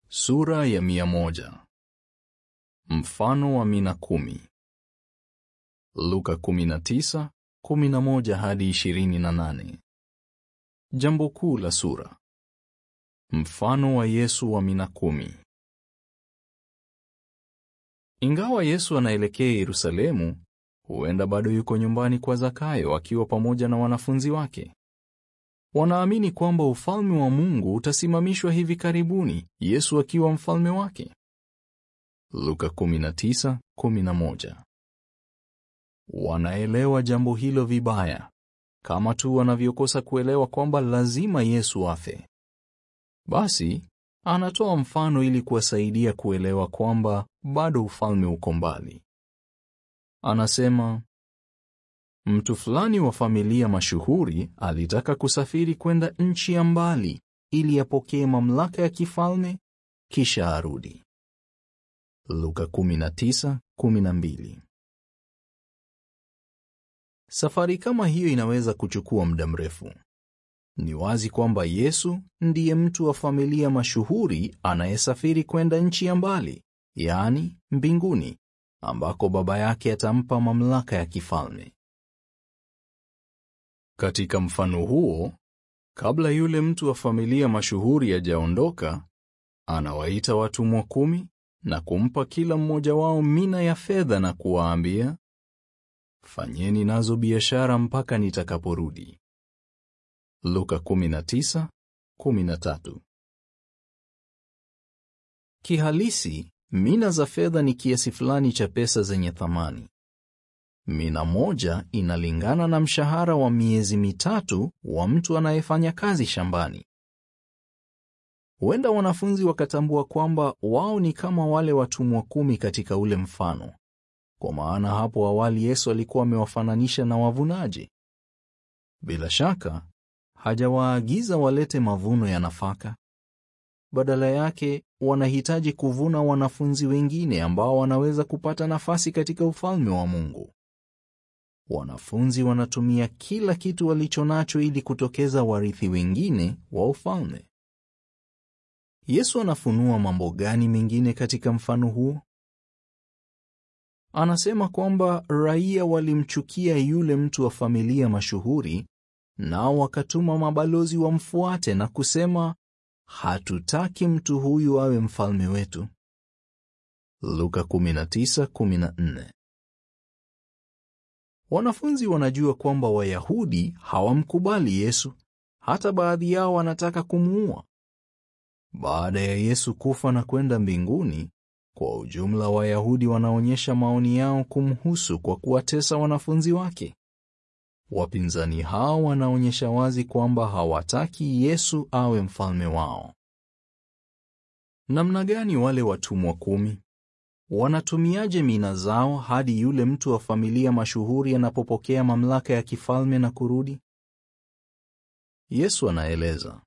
Sura ya mia moja. Mfano wa mina kumi. Luka 19, 11 hadi 28. Jambo kuu la sura. Mfano wa Yesu wa mina kumi. Ingawa Yesu anaelekea Yerusalemu, huenda bado yuko nyumbani kwa Zakayo akiwa pamoja na wanafunzi wake. Wanaamini kwamba ufalme wa Mungu utasimamishwa hivi karibuni, Yesu akiwa mfalme wake. Luka 19:11. Wanaelewa jambo hilo vibaya, kama tu wanavyokosa kuelewa kwamba lazima Yesu afe. Basi anatoa mfano ili kuwasaidia kuelewa kwamba bado ufalme uko mbali. Anasema, mtu fulani wa familia mashuhuri alitaka kusafiri kwenda nchi ya mbali ili apokee mamlaka ya kifalme kisha arudi. Luka 19:12. Safari kama hiyo inaweza kuchukua muda mrefu. Ni wazi kwamba Yesu ndiye mtu wa familia mashuhuri anayesafiri kwenda nchi ya mbali, yaani mbinguni, ambako Baba yake atampa mamlaka ya kifalme. Katika mfano huo, kabla yule mtu wa familia mashuhuri hajaondoka, anawaita watumwa kumi na kumpa kila mmoja wao mina ya fedha na kuwaambia, fanyeni nazo biashara mpaka nitakaporudi. Luka 19:13. Kihalisi, mina za fedha ni kiasi fulani cha pesa zenye thamani. Mina moja inalingana na mshahara wa miezi mitatu wa mtu anayefanya kazi shambani. Huenda wanafunzi wakatambua kwamba wao ni kama wale watumwa kumi katika ule mfano, kwa maana hapo awali Yesu alikuwa amewafananisha na wavunaji. Bila shaka hajawaagiza walete mavuno ya nafaka. Badala yake, wanahitaji kuvuna wanafunzi wengine ambao wanaweza kupata nafasi katika ufalme wa Mungu. Wanafunzi wanatumia kila kitu walicho nacho ili kutokeza warithi wengine wa ufalme. Yesu anafunua mambo gani mengine katika mfano huo? Anasema kwamba raia walimchukia yule mtu wa familia mashuhuri, nao wakatuma mabalozi wamfuate na kusema, hatutaki mtu huyu awe mfalme wetu. Luka 19:14. Wanafunzi wanajua kwamba Wayahudi hawamkubali Yesu, hata baadhi yao wanataka kumuua. Baada ya Yesu kufa na kwenda mbinguni, kwa ujumla Wayahudi wanaonyesha maoni yao kumhusu kwa kuwatesa wanafunzi wake. Wapinzani hao wanaonyesha wazi kwamba hawataki Yesu awe mfalme wao. Namna gani wale watumwa kumi wanatumiaje mina zao hadi yule mtu wa familia mashuhuri anapopokea mamlaka ya kifalme na kurudi? Yesu anaeleza.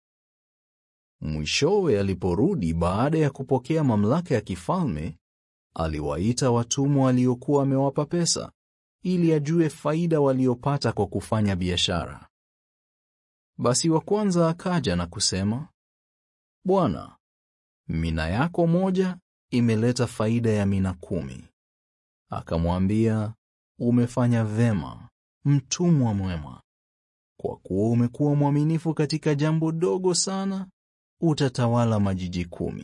Mwishowe aliporudi baada ya kupokea mamlaka ya kifalme, aliwaita watumwa waliokuwa amewapa pesa ili ajue faida waliopata kwa kufanya biashara. Basi wa kwanza akaja na kusema, Bwana, mina yako moja imeleta faida ya mina kumi. Akamwambia, umefanya vema, mtumwa mwema. Kwa kuwa umekuwa mwaminifu katika jambo dogo sana, utatawala majiji kumi.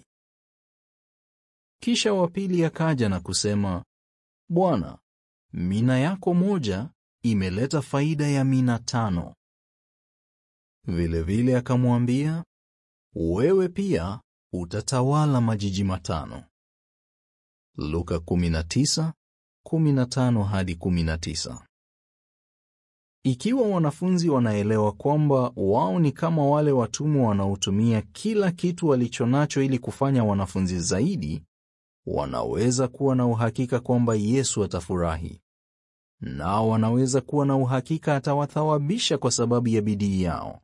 Kisha wa pili akaja na kusema, Bwana, mina yako moja imeleta faida ya mina tano. Vilevile akamwambia, wewe pia utatawala majiji matano. Luka 19:15 hadi 19. Ikiwa wanafunzi wanaelewa kwamba wao ni kama wale watumwa wanaotumia kila kitu walichonacho ili kufanya wanafunzi zaidi, wanaweza kuwa na uhakika kwamba Yesu atafurahi. Nao wanaweza kuwa na uhakika atawathawabisha kwa sababu ya bidii yao.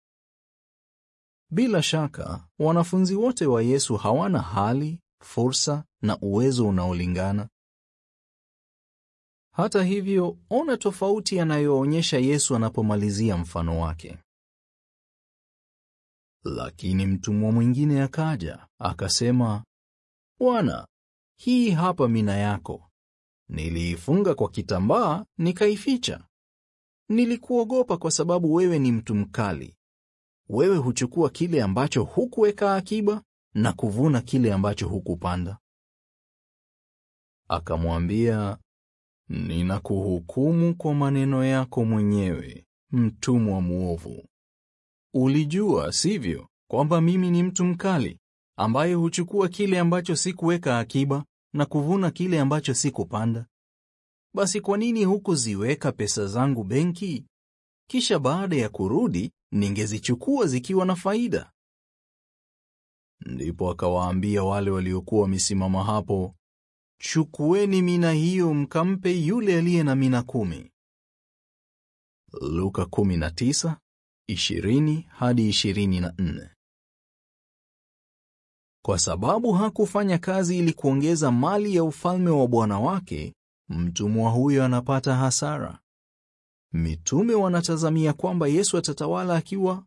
Bila shaka, wanafunzi wote wa Yesu hawana hali, fursa na uwezo unaolingana. Hata hivyo, ona tofauti anayoonyesha Yesu anapomalizia mfano wake. Lakini mtumwa mwingine akaja, akasema, Bwana, hii hapa mina yako. Niliifunga kwa kitambaa nikaificha. Nilikuogopa kwa sababu wewe ni mtu mkali. Wewe huchukua kile ambacho hukuweka akiba na kuvuna kile ambacho hukupanda. Akamwambia, ninakuhukumu kwa maneno yako mwenyewe, mtumwa mwovu. Ulijua, sivyo, kwamba mimi ni mtu mkali ambaye huchukua kile ambacho sikuweka akiba na kuvuna kile ambacho sikupanda. Basi kwa nini hukuziweka pesa zangu benki? Kisha baada ya kurudi ningezichukua zikiwa na faida. Ndipo akawaambia wale waliokuwa wamesimama hapo, chukueni mina hiyo mkampe yule aliye na mina kumi. Luka 19, 20 hadi 24. Kwa sababu hakufanya kazi ili kuongeza mali ya ufalme wa bwana wake, mtumwa huyo anapata hasara. Mitume wanatazamia kwamba Yesu atatawala akiwa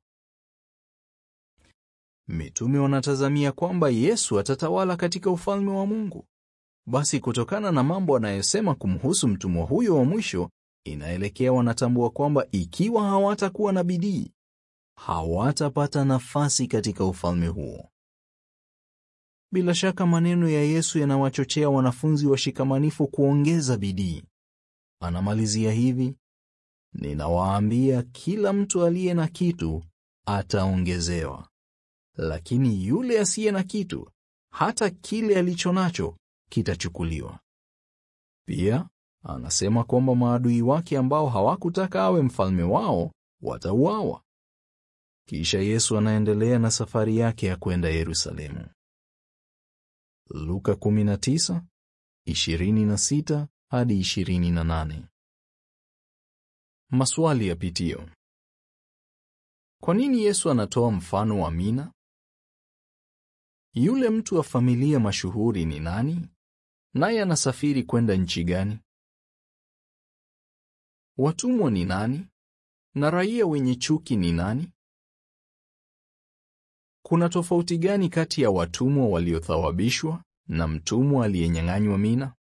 Mitume wanatazamia kwamba Yesu atatawala katika ufalme wa Mungu. Basi kutokana na mambo anayosema kumhusu mtumwa huyo wa mwisho, inaelekea wanatambua kwamba ikiwa hawatakuwa na bidii, hawatapata nafasi katika ufalme huo. Bila shaka maneno ya Yesu yanawachochea wanafunzi washikamanifu kuongeza bidii. Anamalizia hivi: Ninawaambia, kila mtu aliye na kitu ataongezewa, lakini yule asiye na kitu, hata kile alicho nacho kitachukuliwa. Pia anasema kwamba maadui wake ambao hawakutaka awe mfalme wao watauawa. Kisha Yesu anaendelea na safari yake ya kwenda Yerusalemu. Luka 19, 26 hadi 28. Maswali ya pitio. Kwa nini Yesu anatoa mfano wa mina? Yule mtu wa familia mashuhuri ni nani? Naye anasafiri kwenda nchi gani? Watumwa ni nani? Na raia wenye chuki ni nani? Kuna tofauti gani kati ya watumwa waliothawabishwa na mtumwa aliyenyang'anywa mina?